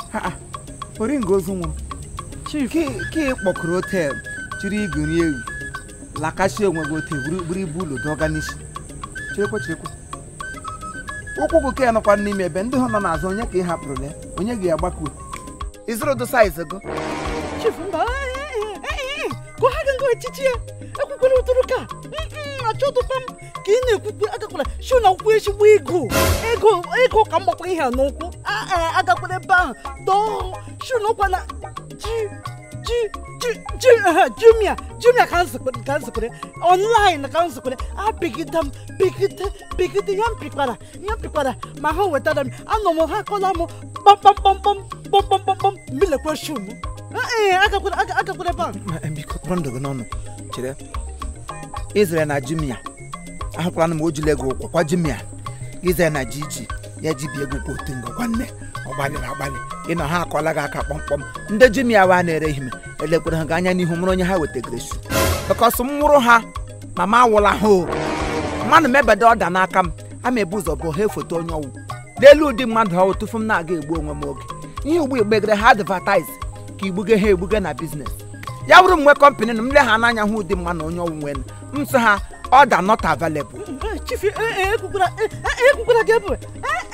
oringo ozu nwụrụ chief ka ị kpọkụrụ hotel chiri igori ewu lakachi onwe gị ote buru buru ibu ụlọ dọga n'isi chirekwe chirekwe ụkwụ gị ka ya nọkwa n'ime ebe ndị ha nọ n'azụ onye ka ị hapụrụ le onye ga agbakuo ịzụrụ ụdị saiz gị chief mba ka ọ ha ga ngo echichi ya ekwukwere ụtụrụ ka achọtụkwa m ka ị na-ekwukwe agakwara shi na akwụkwọ ezigbo ego ego ego ka m gbakwa ihe a n'ụkwụ Ah, ah, agakwara ebe ahụ dọọ shi na ụkwa na ji ji ji ji eh, jumia jumia ka nzikwere ka nzikwere online ka nzikwere apịgide m pịgide pịgide ya m pịkwara ya m pịkwara ma ha wetara m anọ m ha akọla m kpamkpamkpamkpam kpamkpamkpam mbilekwa shu m ee agakwara aga- agakwara ebe ahụ biko kpọrọ ndụ gị n'ọnụ chere izere na jumia ahụkwara m ojule gị ụkwụ kwa jumia izere na jiji ya ji bie gị ụkwụ otu ngo gwanne ọ gbalịrị agbalị ịnọ ha akọla gị aka kpọmkpọm ndị jumia wa na-ere ihe elekwere ha gị anya n'ihu mụrụ onye ha wetagara su bịkọs m mụrụ ha ma ma awụla ha o mmadụ mebede ọda n'aka m ama ebu ụzọ bụ ha efoto onye ọwụ n'elu ụdị mmadụ ahụ tupu m na-aga egbu onwe m oge ihe ugbu igbegere ha advataiz ka igbuge ha egbuge na biznes ya bụrụ mgbe kọmpanị na m le ha n'anya hụ ụdị mma na onye ọwụ nwere m sị ha ọda not available chief ekwukwara ekwukwara gị ebe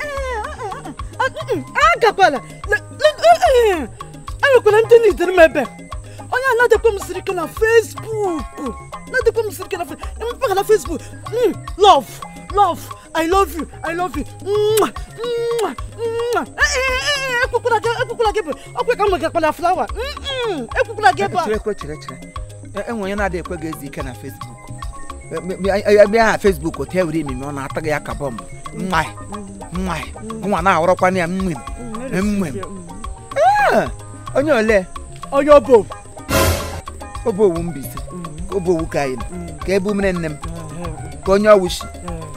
agakwala enwekwara ndị nidere m ebe onye a na-adịkwa m siri ike na facebook na-adịkwa m siri ike na mpaghara na facebook Mm, love love i love you i love you Mwah, mwah, mwah. Eh, eh, eh, ekwukwara gị ekwukwara gị ebe ọkwa ka m nwegakwala flawa Mm-mm, ekwukwara gị ebe a chere chere chere E- enwe onye na-adị ekwe gị ezi ike na fesbuk ebe aha fesbuk otu ewere emime ọ na-ata gị ya ka bọmbụ mmai mmai nwa na-ahọrọkwana ya mmem mmem Ah, onye ole onye ọbụ obe owu mbise ka obe owu ka anyị nọ ka ebe umere nne m ka onye ọwụ shi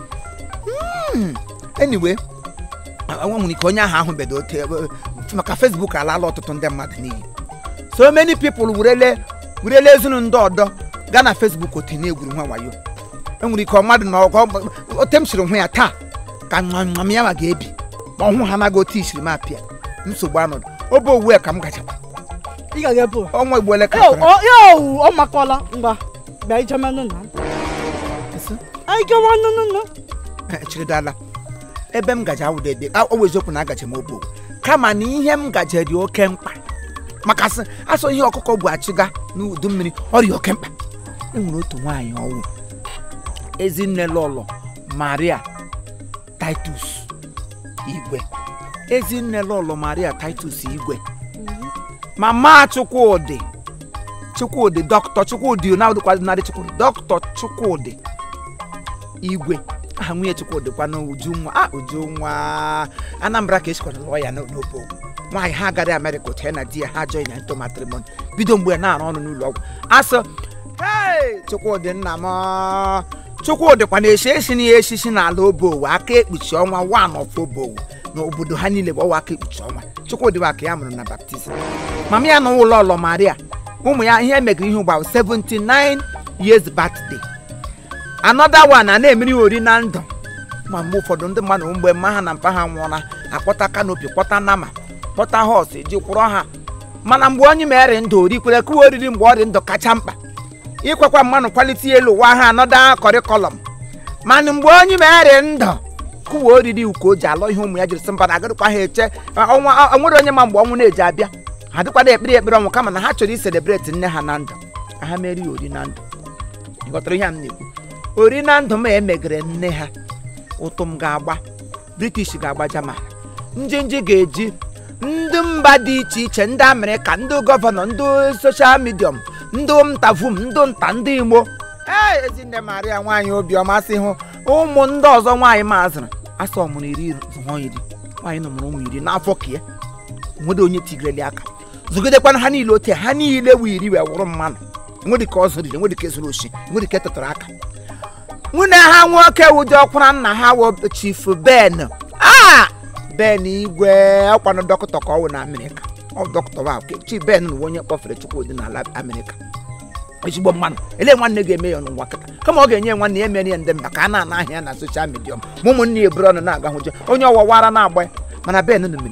anyway nwa nwere ike onye ahụ ahụ bedo ote maka facebook alaala ọtụtụ ndị mmadụ n'iyi so many people werele werele ezinụ ndị ọdọ gaa na facebook ote na-egwuru nwa wayo enwere ike mmadụ na ọgọ ote m siri hụ ya taa ka nwa nwa m ya ma ga-ebi ma ọhụ ha anaghị otu isiri m apịa nsogbu anọdụ obe owu ka m gachakwa ị ga-aga ebe a ọnwa igbuole ka Yo, fara. ọ ya owu ọ makọla ngwa bịa ijemanụ na Isi? anyị gawa nụnụnụ Eh, chiridala ebe m gaje awụda ebe ọ bụ eziokwu na agaje m obo kama na ihe m gaje dị oke mkpa maka sị asọ ihe ọkụkọ bụ achịga n'udu mmiri ọ dị oke mkpa enwere otu nwaanyị ọnwụ ezinne lọlọ maria titus igwe ezinne lọlọ maria titus igwe mama chukwudị chukwudị dọkịta chukwudị na-adịkwadị chukwudị dọkịta chukwudị igwe aha nwunye chukwudị kwa ujunwa a ujunwa anambra ka esikwara lụọ ya n'obo nwaanyị ha agara amerịka otu ya na di ya ha join ya into matrimony bido mgbe na-arụ ọrụ n'ụlọ ọgwụ asọ hei chukwudị nna m chukwudị kwa na-esi esi na esisi n'ala obowo aka ekpuchi ọnwa wan of obowo na obodo ha niile bụ ọwa aka ekpuchi ọnwa chukwudị bụ aka ya mụrụ na baptizim mama ya na ụlọ ụlọ maria ụmụ ya ihe megere ihe ugbu a bụ 79 years birthday another one a na-emeri ori na ndụ ma mgbe ụfọdụ ndị mmadụ mgbe mma ha na mpa ha nwụọla akpọta kanopi kpọta nama kpọta hos eji kwụrọ ha mana mgbe onye mere ndụ orikwere kụwa oriri mgbe ọ dị ndụ kacha mkpa ikwekwa mmanụ kwalite elu ụwa ha anọda kọrịkọlọm mana mgbe onye mere ndụ kụwa oriri uko o ji alọ ihe ụmụ ya jiri sị mba na agarịkwa ha eche ọnwa nwere onye ma mgbe ọnwụ na-eji abịa ha dịkwada ekpere ekpere ọnwụ kama na ha chọrọ iselebreti nne ha na ndụ ka ha merie ori na ndụ ịghọtara ihe a m na-ekwu ori na ndụ m emegere nne ha ụtụ m ga-agba british ga-agba jaman njinji ga-eji ndị mba dị iche iche ndị amerịka ndị gọvanọ ndị soshal midiọm ndị ntavum ndị nta ndị igbo ee ezinne maria nwaanyị obiọma sị hụ ụmụ ndị ọzọ nwaanyị mazịrị asọ ọmụrụ iri zụọ iri nwaanyị nọmụrụ ụmụ iri n'afọ ka ya nwere onye tigireli aka zụgidekwana ha niile ote ha niile wụ iri wee wụrụ mmanụ nwere ka ọ zụriri nwere ka ezuru oshi nwere ka etụtara aka nwunye ha nwoke ụdị ọkwara nna ha wụ chief ben a ben igwe ọkwanụ dọkịta ka ọ wụ na amerịka ọ dọkịta wa chief ben na onye kpọfere chukwudị n'ala amerịka ezigbo mmanụ ele nwanne ga-eme ya n'ụwa kịta kama ọ ga-enye nwanne ya emere ya ndị mba ka a na-ana ahịa ya na soshal midia ma ụmụnne ya eburu ọnụ na-aga hụje onye ọwawara na-agba ya mana ben numere ya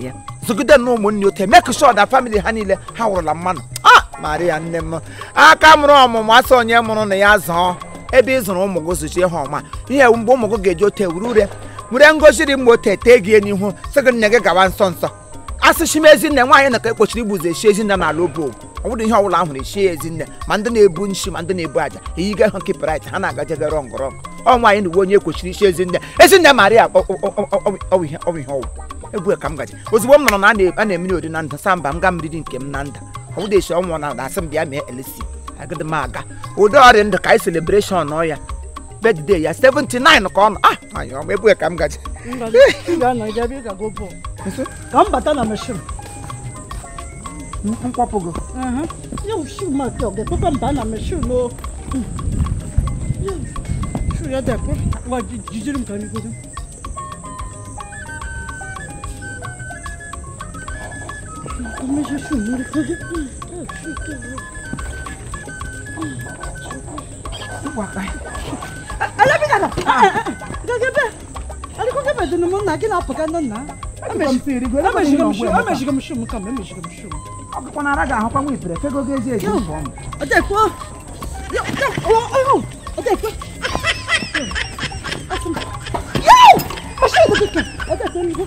zụgide na ụmụnne ote make sure na family ha niile ha wụrụla mmanụ a maria nne m aka mụrụ ọmụmụ asọ onye mụrụ na ya zọọ ebe ị zụrụ ụmụ gị zụchie ha ọma ihe mgbe ụmụ gị ga-eji ote wuru ure were ngozi dị mma ote tee gị n'ihu sị gị nne gị gawa nsọ nsọ asụchi m ezinne nwaanyị na ka ekpochiri igbuzi echi ezinne n'ala obo ọ bụrụ ihe ọbụla ahụrụ echi ya ezinne ma ndị na-ebu nshi ma ndị na-ebu aja eyiga ha nke prit ha na-agajebe rọngọrọngọ ọ nwaanyị na uwe onye ekpochiri ichi ezinne ezinne maria ọ- ọ- ọ- ọ- ọ- ọ bụ ihe ọ bụ ihe ọwụ egwu ka m gaji ozugbo m nọrọ na a na- a na-emeri odi na nda sa mba m ga mridi nke m na nda ọ bụrụ echi ọnwụ na asị m bịa mee elesi agịdị m aga ụdị ọrịa ndụ ka anyị celebreshọn nọ ya bedde ya 79 ka ọ nọ ah anyị ọma egwu ka m gaji ị ga-anọ ị ga-abịa ị ga-go bọọlụ ka m bata na mashin nkwapụgo ya shu ma ke ọ ga-ekpekwa m baa na mashin o shu ya dekwe ngwa ji- jijiri m ka anyị godo Mexe shu mmiri godo shu ke alabigara gagebe aliko gebe dunu mu nna gị na-apụga ndị nna emechigo m shum emechigo m shum kama emechigo m shum ọkụkọ na ara ga-ahụkwa nwa ifere fego ga ezi ezi Yo. nke ọma ọdẹkọ ọdẹkọ ọsẹ ìdókè kẹ ọdẹkọ nígbà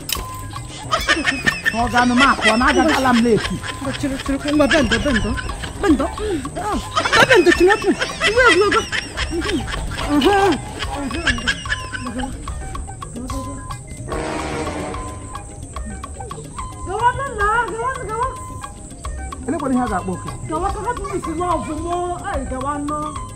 ọ ga-anụ m akụ ọ na-agagala m leeti chiri chiri kwe ngwa bẹndọ bẹndọ bẹndọ ba bẹndọ chineke ngwa egwuregwu gawa nna gawa gawa elekwara ihe a ga-akpọ oke gawa ka hapụ m isi nwa ọzụmọ anyị gawa nọ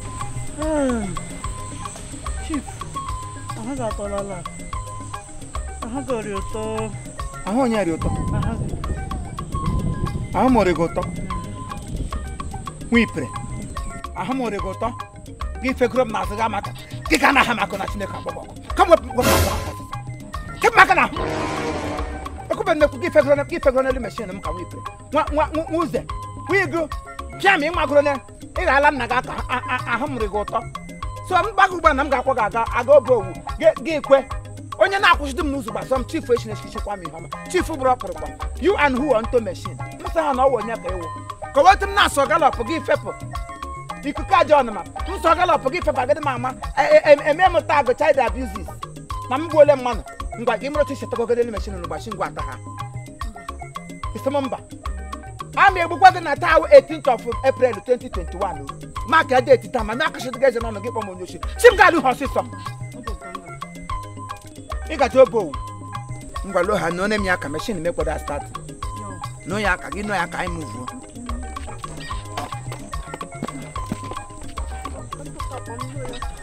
chief ahụ ga-atọlala ahụ gori ụtọ ahụ onye rị ụtọ ahụ ahụ mụrụ gị ụtọ nwa ipere ahụ mụrụ gị ụtọ gị fegoro m n'azụ ga maka gị ka anaghị maka na chineke agbọgbọ ọkụ ka m wepụ wepụ maka ahụ kepụ maka na ahụ ekwube nnekwu gị fegoro gị fegoro n'elu meshin m ka nwa ipere nwa nwa nwa nwa uze nwa igu pịa ma ị magoro na ị ga-ala nna gị aka a- a- ahụ mụrụ gị ụtọ so m gbaga ugbu a na m ga-akpọ gị aga aga oge owu gị- gị kwe onye na-akwụsịdị m n'ụzọ gbasọ m chifu echi na-echichikwa m ihe ọma chifu bụrụ ọpụrụkwa you and who on to machine nsọ ha na ọwụ onye ka ịwụ ka wetu m na-asọ galọp gị fepụ ikuku aja ọnụma nsọ galọp gị fepụ agadi m ama e- e- eme m tag child abuses na m gbuole mmanụ ngwa gị mụrụ chichi tagogedelu mechin n'ụgbachi ngwa ata ha isi m mba a ma egbukwa gị na taa 18th of April 2021 o maka deeti taa ma na-akachịdị gị eze n'ọnụ gị kpọ m onye ochi chi m ga-alụ ha ọsịsọ ị gacha oge owu ngwa lo ha nọ na-eme ya ka meshin mekwado start nọ ya aka gị nọ ya ka anyị muvuo Thank you.